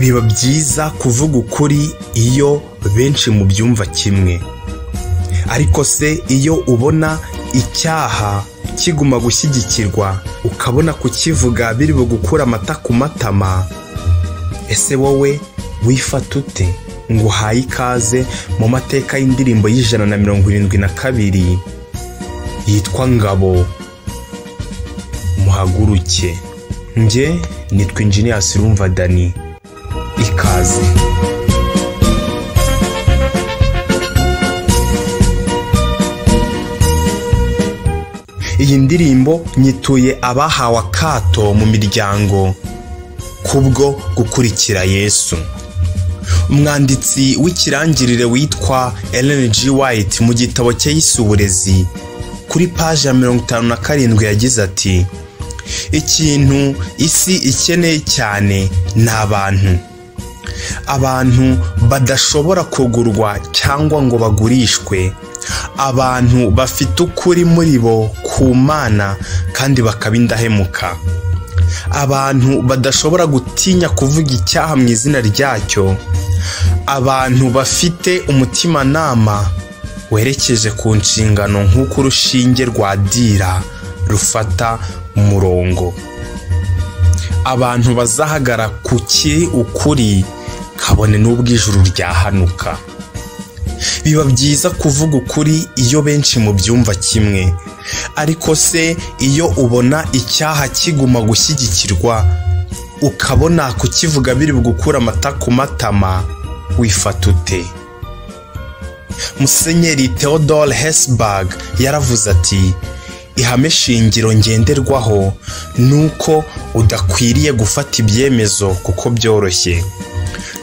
biba byiza kuvuga ukuri iyo benshi mubyumva kimwe ariko se iyo ubona icyaha kiguma gushyigikirwa ukabona kukivuga biri bugukura amata ku matama ese wowe wifata ute ngo uhaye ikaze mu mateka y'indirimbo y'ijana na mirongo irindwi na kabiri yitwa ngabo muhaguruke njye nitwa injiniya sirumva dani ikaze iyi ndirimbo nyituye abahawe akato mu miryango kubwo gukurikira yesu umwanditsi w'ikirangirire witwa Ellen G. White mu gitabo cye yise uburezi kuri paji ya mirongo itanu na karindwi yagize ati ikintu isi ikeneye cyane ni abantu abantu badashobora kugurwa cyangwa ngo bagurishwe abantu bafite ukuri muri bo ku mana kandi bakaba indahemuka abantu badashobora gutinya kuvuga icyaha mu izina ryacyo abantu bafite umutimanama werekeje ku nshingano nk'uko urushinge rwa dira rufata umurongo abantu bazahagara ku kiri ukuri kabone n'ubw'ijuru ryahanuka biba byiza kuvuga ukuri iyo benshi mu byumva kimwe ariko se iyo ubona icyaha kiguma gushyigikirwa ukabona kukivuga biri bugukura amata ku matama wifata ute musenyeri theodore hesburg yaravuze ati ihame shingiro ngenderwaho ni uko udakwiriye gufata ibyemezo kuko byoroshye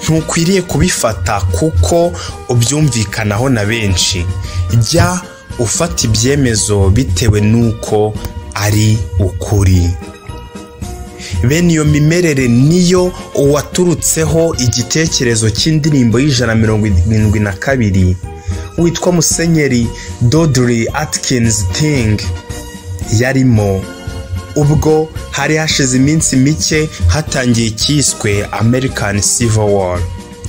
ntukwiriye kubifata kuko ubyumvikanaho na benshi jya ufata ibyemezo bitewe n'uko ari ukuri bene iyo mimerere niyo uwaturutseho igitekerezo cy'indirimbo y'ijana mirongo irindwi na kabiri witwa musenyeri dodiri atikinizi tingi yarimo ubwo hari hashize iminsi mike hatangiye icyiswe american civil war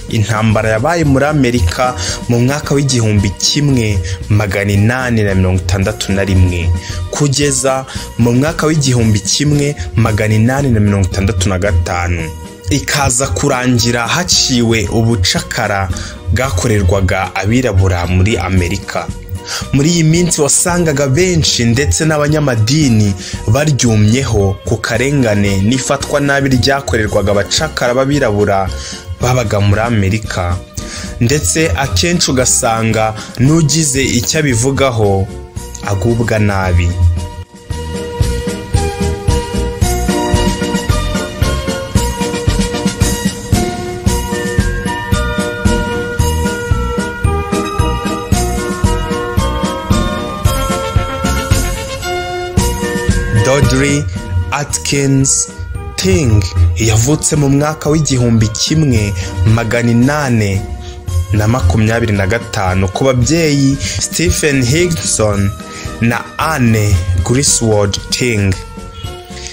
intambara yabaye muri amerika mu mwaka w'igihumbi kimwe magana inani na mirongo itandatu na rimwe kugeza mu mwaka w'igihumbi kimwe magana inani na mirongo itandatu na gatanu ikaza kurangira haciwe ubucakara bwakorerwaga abirabura muri amerika muri iyi minsi wasangaga benshi ndetse n'abanyamadini baryumyeho ku karengane n'ifatwa nabi ryakorerwaga abacakara b'abirabura babaga muri amerika ndetse akenshi ugasanga n'ugize icyo abivugaho agubwa nabi Audrey Atkins Ting yavutse mu mwaka w'igihumbi kimwe magana inane na makumyabiri na gatanu ku babyeyi Stephen Higson na Anne Griswold Ting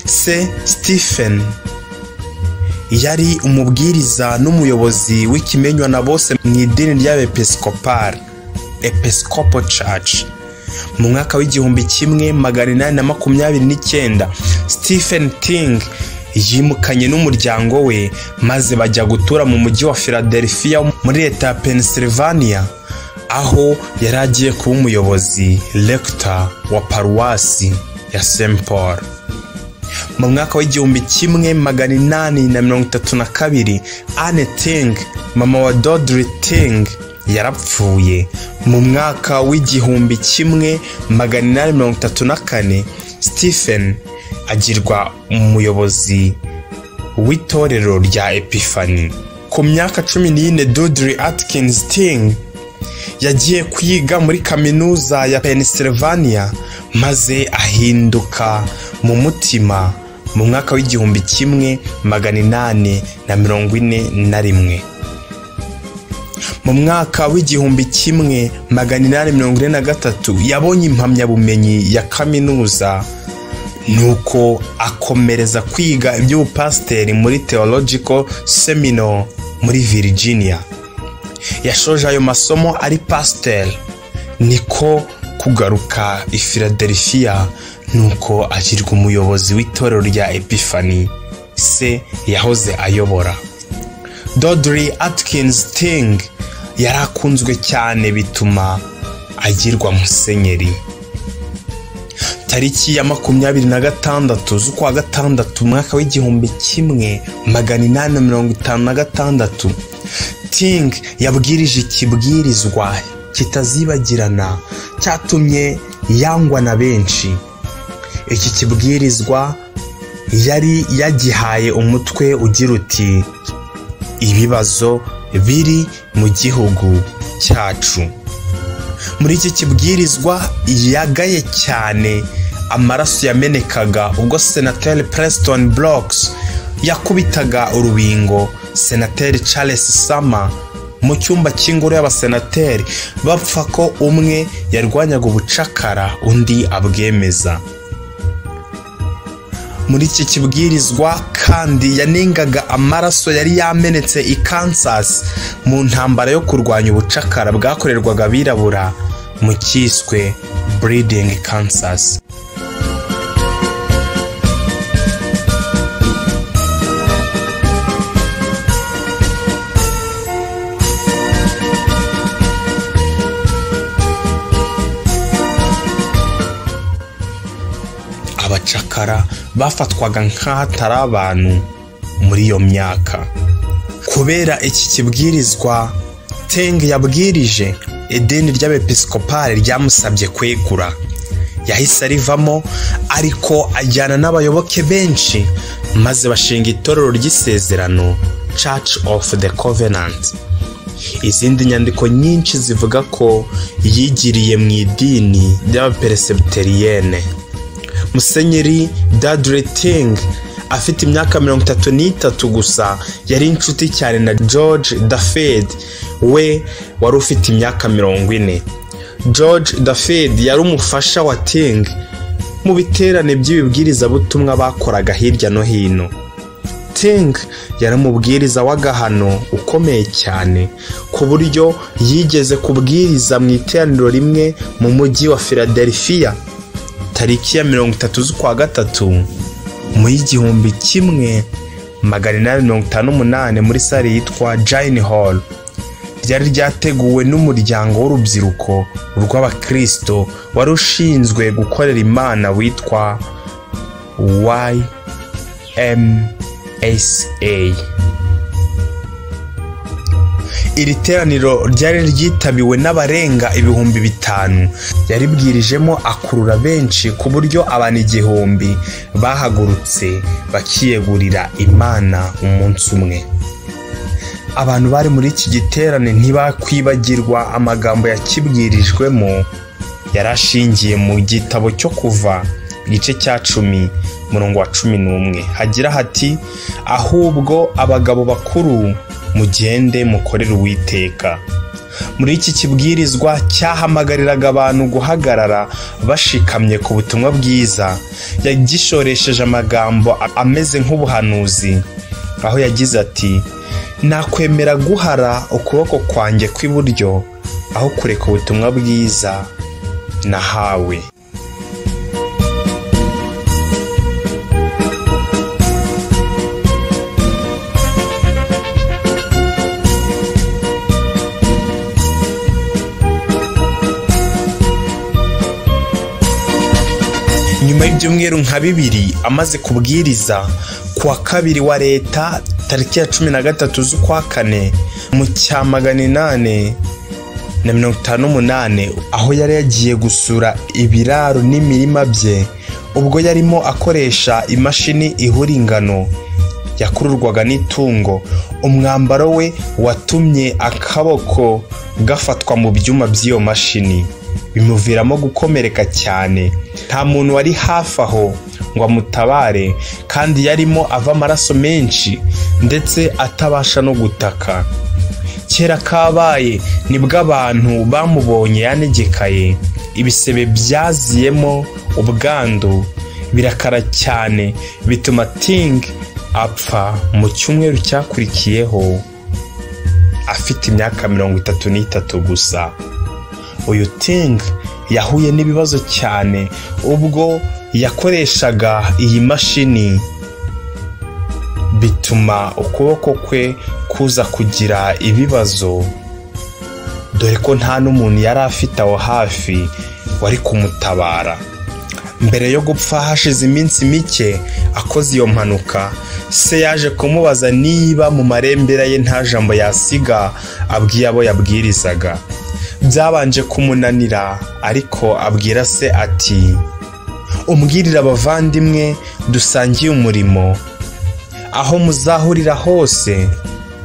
se Stephen yari umubwiriza n'umuyobozi w'ikimenywa na bose mu idini ry'abepisikopari Episcopal Church mu mwaka w'igihumbi kimwe magana inani na makumyabiri n'icyenda stephen ting yimukanye n'umuryango we maze bajya gutura mu mujyi wa philadelphia muri leta ya pennsylvania aho yari agiye kuba umuyobozi rekita wa paruwasi ya st paul mu mwaka w'igihumbi kimwe magana inani na mirongo itatu na kabiri anne ting mama wa dodri ting yarapfuye mu mwaka w'igihumbi kimwe magana inani mirongo itatu na kane stephen agirwa umuyobozi w'itorero rya epifani ku myaka cumi n'ine dodiri atikinizi tingi yagiye kwiga muri kaminuza ya pennsylvania maze ahinduka mu mutima mu mwaka w'igihumbi kimwe magana inani na mirongo ine na rimwe mu mwaka w'igihumbi kimwe magana inani mirongo ine na gatatu yabonye impamyabumenyi ya kaminuza nuko akomereza kwiga iby'ubupasiteri muri Theological Seminole muri Virginia yashoje ayo masomo ari pasiteri niko kugaruka i Philadelphia nuko agirwa umuyobozi w'itorero rya epifani se yahoze ayobora dodiri atikinizi tingi yari akunzwe cyane bituma agirwa musenyeri tariki ya makumyabiri na gatandatu z'ukwa gatandatu umwaka w'igihumbi kimwe magana inani na mirongo itanu na gatandatu ting yabwirije ikibwirizwa kitazibagirana cyatumye yangwa na benshi iki kibwirizwa yari yagihaye umutwe ugira uti ibibazo biri mu gihugu cyacu muri iki kibwirizwa yagaye cyane amaraso yamenekaga ubwo senateri Preston Brooks yakubitaga urubingo senateri Charles Sama mu cyumba cy'ingoro y'abasenateri bapfa ko umwe yarwanyaga ubucakara undi abwemeza muri iki kibwirizwa kandi yanengaga amaraso yari yamenetse i kansas mu ntambara yo kurwanya ubucakara bwakorerwaga abirabura mu cyiswe buridingi kansas abacakara bafatwaga nk'ahatari abantu muri iyo myaka kubera iki kibwirizwa teng yabwirije ideni ry'abepisikopari ryamusabye kwegura yahise arivamo ariko ajyana n'abayoboke benshi maze bashinga itorero ry'isezerano church of the covenant izindi nyandiko nyinshi zivuga ko yigiriye mu idini ry'abaperesebuteriyene musenyeri Ting afite imyaka mirongo itatu n'itatu gusa yari inshuti cyane na george dafed we wari ufite imyaka mirongo ine george dafed yari umufasha wa ting mu biterane by'ibibwirizabutumwa bakoraga hirya no hino ting yari umubwiriza w'agahano ukomeye cyane ku buryo yigeze kubwiriza mu iteraniro rimwe mu mujyi wa philadelphia tariki ya mirongo itatu z'ukwa gatatu mu y'igihumbi kimwe magana inani mirongo itanu n'umunani muri sale yitwa jayini hall ryari ryateguwe n'umuryango w'urubyiruko rw'abakirisito wari ushinzwe gukorera imana witwa ymsa iri teraniro ryari ryitabiwe n'abarenga ibihumbi bitanu yaribwirijemo akurura benshi ku buryo abantu igihumbi bahagurutse bakiyegurira imana umunsi umwe abantu bari muri iki giterane ntibakwibagirwa amagambo yakibwirijwemo yari ashingiye mu gitabo cyo kuva igice cya cumi murongo wa cumi n'umwe hagira hati ahubwo abagabo bakuru mugende mukorere uwiteka muri iki kibwirizwa cyahamagariraga abantu guhagarara bashikamye ku butumwa bwiza yagishoresheje amagambo ameze nk'ubuhanuzi aho yagize ati nakwemera guhara ukuboko kwanjye kw'iburyo aho kureka ubutumwa bwiza nahawe nyuma y'ibyumweru nka bibiri amaze kubwiriza ku wa kabiri wa leta tariki ya cumi na gatatu z'ukwa kane mu cya magana inani na mirongo itanu n'umunani aho yari yagiye gusura ibiraro n'imirima bye ubwo yarimo akoresha imashini ihura ingano yakururwaga n'itungo umwambaro we watumye akaboko gafatwa mu byuma by'iyo mashini bimuviramo gukomereka cyane nta muntu wari hafi aho ngo amutabare kandi yarimo ava amaraso menshi ndetse atabasha no gutaka kera kabaye nibwo abantu bamubonye yanegekaye ibisebe byaziyemo ubwandu birakara cyane bituma ting apfa mu cyumweru cyakurikiyeho afite imyaka mirongo itatu n'itatu gusa uyu ting yahuye n'ibibazo cyane ubwo yakoreshaga iyi mashini bituma ukuboko kwe kuza kugira ibibazo dore ko nta n'umuntu yari afite aho hafi wari kumutabara mbere yo gupfa hashize iminsi mike akoze iyo mpanuka se yaje kumubaza niba mu marembera ye nta jambo yasiga abwiye abo yabwirizaga byabanje kumunanira ariko abwira se ati umbwirire abavandimwe dusangiye umurimo aho muzahurira hose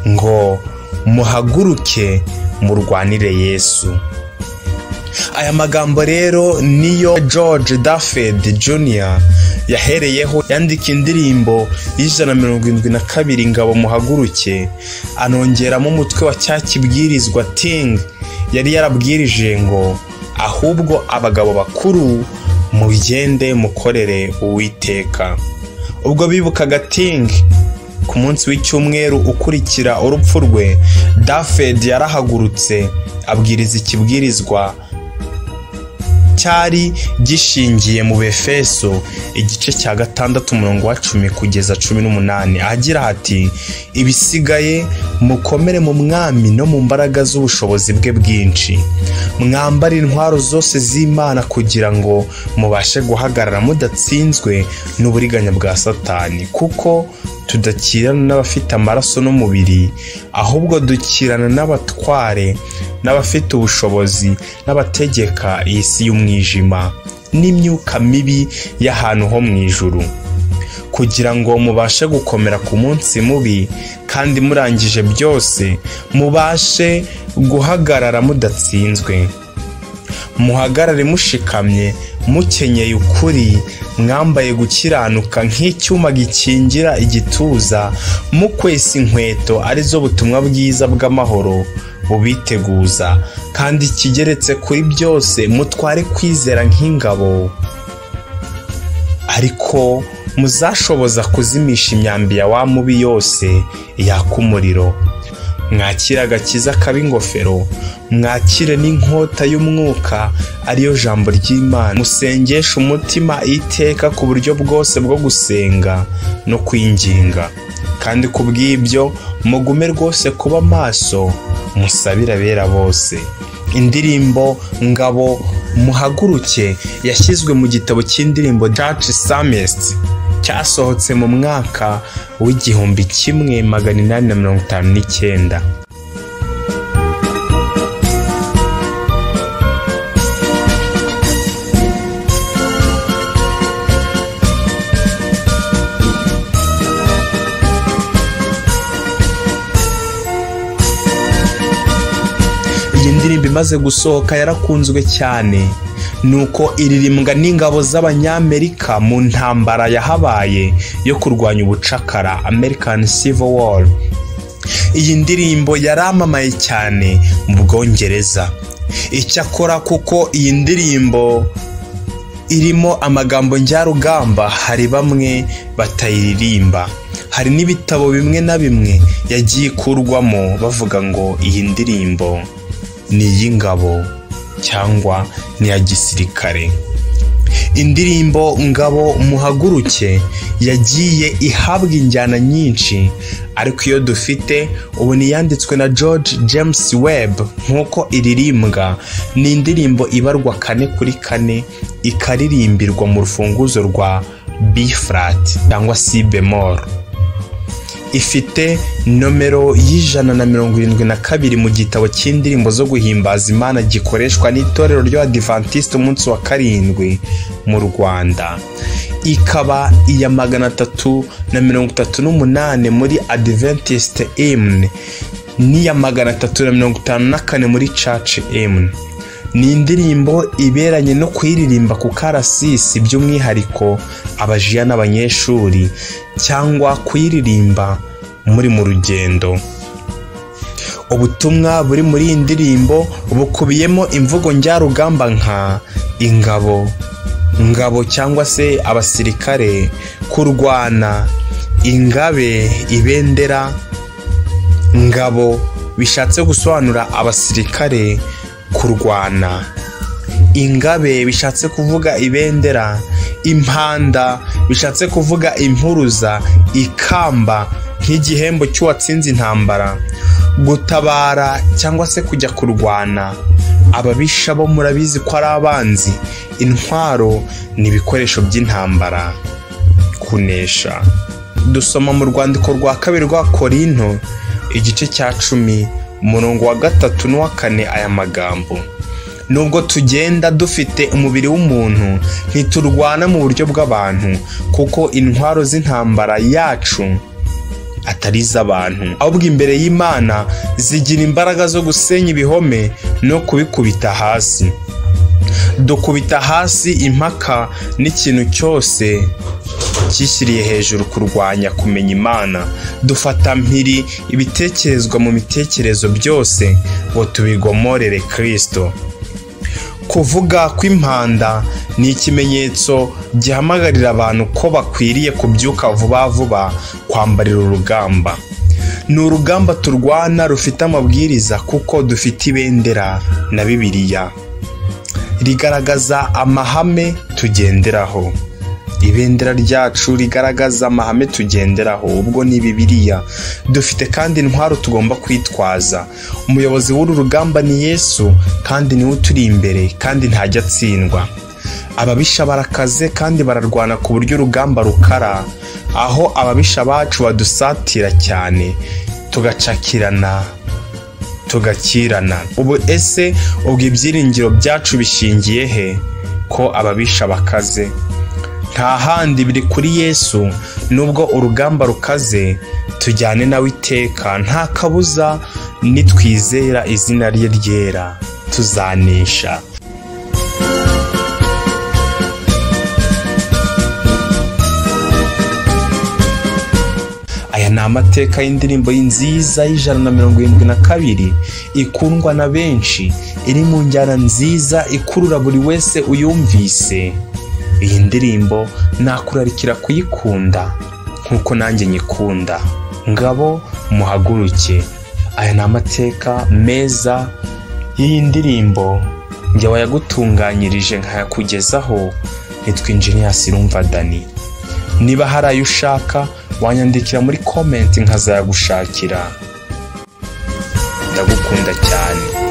ngo muhaguruke murwanire yesu aya magambo rero niyo george Duffield jr yahereyeho yandika indirimbo y'ijana na mirongo irindwi na kabiri ingabo muhaguruke anongeramo umutwe wa cya kibwirizwa ting yari yarabwirije ngo ahubwo abagabo bakuru mugende mukorere uwiteka ubwo bibukaga ting ku munsi w'icyumweru ukurikira urupfu rwe Dafed yarahagurutse abwiriza ikibwirizwa cyari gishingiye mu befeso igice cya gatandatu umurongo wa cumi kugeza cumi n'umunani agira ati ibisigaye mukomere mu mwami no mu mbaraga z'ubushobozi bwe bwinshi mwambare intwaro zose z'imana kugira ngo mubashe guhagarara mudatsinzwe n'uburiganya bwa satani kuko tudakirana n'abafite amaraso n'umubiri ahubwo dukirana n'abatware n'abafite ubushobozi n'abategeka iyi si y'umwijima n'imyuka mibi y'ahantu ho mu ijuru kugira ngo mubashe gukomera ku munsi mubi kandi murangije byose mubashe guhagarara mudatsinzwe muhagarare mushikamye mukenyeye ukuri mwambaye gukiranuka nk'icyuma gikingira igituza mukwesa inkweto arizo butumwa bwiza bw'amahoro bubiteguza kandi kigeretse kuri byose mutware kwizera nk'ingabo ariko muzashoboza kuzimisha imyambi ya wa mubi yose yaka umuriro mwakire agakiza kaba ingofero mwakire n'inkota y'umwuka ariyo jambo ry'imana musengeshe umutima iteka ku buryo bwose bwo gusenga no kwinginga kandi ku bw'ibyo mugume rwose kuba maso musabire abera bose indirimbo ngabo muhaguruke yashyizwe mu gitabo cy'indirimbo daci samesiti cyasohotse mu mwaka w'igihumbi kimwe magana inani na mirongo itanu n'icyenda iyi ndirimbo imaze gusohoka yarakunzwe cyane nuko iririmbwa n'ingabo z'abanyamerika mu ntambara yahabaye yo kurwanya ubucakara american civil war iyi ndirimbo yaramamaye cyane mu bwongereza icyakora kuko iyi ndirimbo irimo amagambo njyarugamba hari bamwe batayiririmba hari n'ibitabo bimwe na bimwe yagiye ikurwamo bavuga ngo iyi ndirimbo ni iy'ingabo cyangwa n'iya gisirikare indirimbo ngabo muhaguruke yagiye ihabwa injyana nyinshi ariko iyo dufite ubu niyanditswe na george james webb nk'uko iririmbwa ni indirimbo ibarwa kane kuri kane ikaririmbirwa mu rufunguzo rwa b flat cyangwa c bemol ifite nomero y'ijana na mirongo irindwi na kabiri mu gitabo cy'indirimbo zo guhimbaza imana gikoreshwa n'itorero ry'abadivantisite umunsi wa karindwi mu rwanda ikaba iya magana atatu na mirongo itatu n'umunani muri adiventisite emune n'iya magana atatu na mirongo itanu na kane muri caci emune ni indirimbo iberanye no kuyiririmba ku karasisi by'umwihariko abajiya n'abanyeshuri cyangwa kuyiririmba muri mu rugendo ubutumwa buri muri iyi ndirimbo bukubiyemo imvugo njyarugamba nka ingabo ngabo cyangwa se abasirikare kurwana ingabe ibendera ngabo bishatse gusobanura abasirikare kurwana ingabe bishatse kuvuga ibendera impanda bishatse kuvuga impuruza ikamba nk'igihembo cy'uwatsinze intambara gutabara cyangwa se kujya kurwana ababisha bo murabizi ko ari abanzi intwaro ni ibikoresho by'intambara kunesha dusoma mu rwandiko rwa kabiri rwa korinto igice cya cumi umurongo wa gatatu n'uwa kane aya magambo nubwo tugenda dufite umubiri w'umuntu ntiturwana mu buryo bw'abantu kuko intwaro z'intambara yacu atari iz'abantu ahubwo imbere y'imana zigira imbaraga zo gusenya ibihome no kubikubita hasi dukubita hasi impaka n'ikintu cyose cyishyiriye hejuru kurwanya kumenya imana dufata mpiri ibitekerezwa mu bitekerezo byose ngo tubigomorere kirisito kuvuga kw'impanda ni ikimenyetso gihamagarira abantu ko bakwiriye kubyuka vuba vuba kwambarira urugamba ni urugamba turwana rufite amabwiriza kuko dufite ibendera na bibiliya rigaragaza amahame tugenderaho ibendera ryacu rigaragaza amahame tugenderaho ubwo ni bibiriya dufite kandi intwaro tugomba kwitwaza umuyobozi w'uru rugamba ni yesu kandi niwe uturi imbere kandi ntajya atsindwa ababisha barakaze kandi bararwana ku buryo urugamba rukara aho ababisha bacu badusatira cyane tugacakirana tugakirana ubu ese ubwo ibyiringiro byacu bishingiye he ko ababisha bakaze nta handi biri kuri yesu nubwo urugamba rukaze tujyane nawe iteka nta kabuza nitwizera izina rye ryera tuzanesha aya ni amateka y'indirimbo nziza y'ijana na mirongo irindwi na kabiri ikundwa na benshi iri mu njyana nziza ikurura buri wese uyumvise iyi ndirimbo nakurarikira kuyikunda nk'uko nanjye nyikunda ngabo muhaguruke aya ni amateka meza y'iyi ndirimbo njya wayagutunganyirije nkayakugezaho nitwa injeniyasi rumva dani niba hari ayo ushaka wanyandikira muri komenti nkazayagushakira ndagukunda cyane